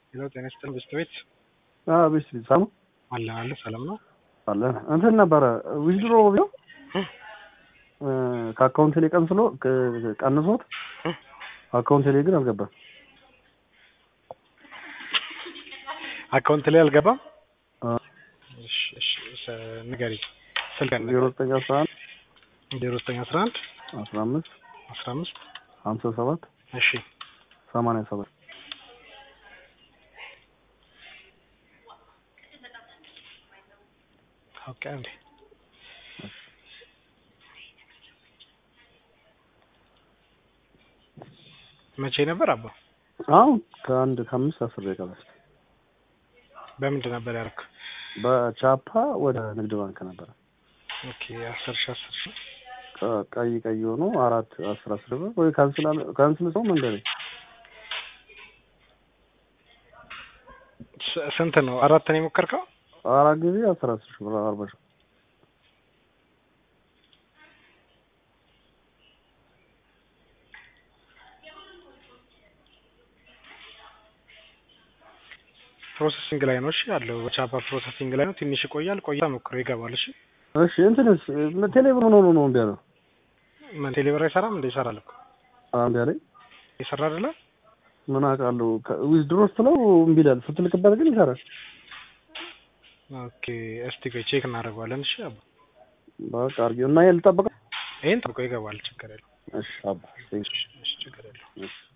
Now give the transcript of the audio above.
ሄሎ ጤና ይስጥልኝ ብስት ቤት ቤት ቤት ሳሙ አለ አለ ሰላም ነው አለ እንትን ነበረ ዊዝድሮ ቢው ከአካውንት ላይ ቀንስሎ ቀንሶት አካውንት ላይ ግን አልገባም። አካውንት ላይ አልገባም። አ እሺ እሺ ንገሪ ስልክ ዜሮ ዘጠኝ አስራ አንድ ዜሮ ዘጠኝ አስራ አንድ አስራ አምስት አስራ አምስት ሀምሳ ሰባት እሺ ሰማንያ ሰባት ኦኬ አንዴ መቼ ነበር አባ? አሁን ከአንድ ከአምስት አስር ደቂቃ በፊት በምንድን ነበር ያደረክ? በቻፓ ወደ ንግድ ባንክ ነበረ። ኦኬ አስር ሺ አስር ሺ ቀ- ቀይ ቀይ ሆኖ አራት አስር አስር ብር ወይ ካንስል አለ ካንስል ሰው መንገድ ስ- ስንት ነው? አራት ነው የሞከርከው? አራት ጊዜ አስር አስር ሺህ ብር አርባ ሺህ ፕሮሰሲንግ ላይ ነው። እሺ ያለው በቻፓ ፕሮሰሲንግ ላይ ነው። ትንሽ ይቆያል። ቆይታ ሞክሮ ይገባል። እሺ እሺ እንትንስ ቴሌብር ሆኖ ነው ነው እምቢ አለው ምን ቴሌብር አይሰራም እንደ ይሰራል እኮ እምቢ አለኝ ይሰራ አይደለ? ምን አውቃለሁ ዊዝድሮ ስትለው እምቢ ይላል ስትልክበት ግን ይሰራል ኦኬ እስቲ ቆይ ቼክ እናደርገዋለን። እሺ አባ በቃ አድርጌው እና ይሄን ልጠብቀው ይሄን ጠብቆ ይገባል። ችግር የለውም። እሺ አባ እሺ ችግር የለውም። እሺ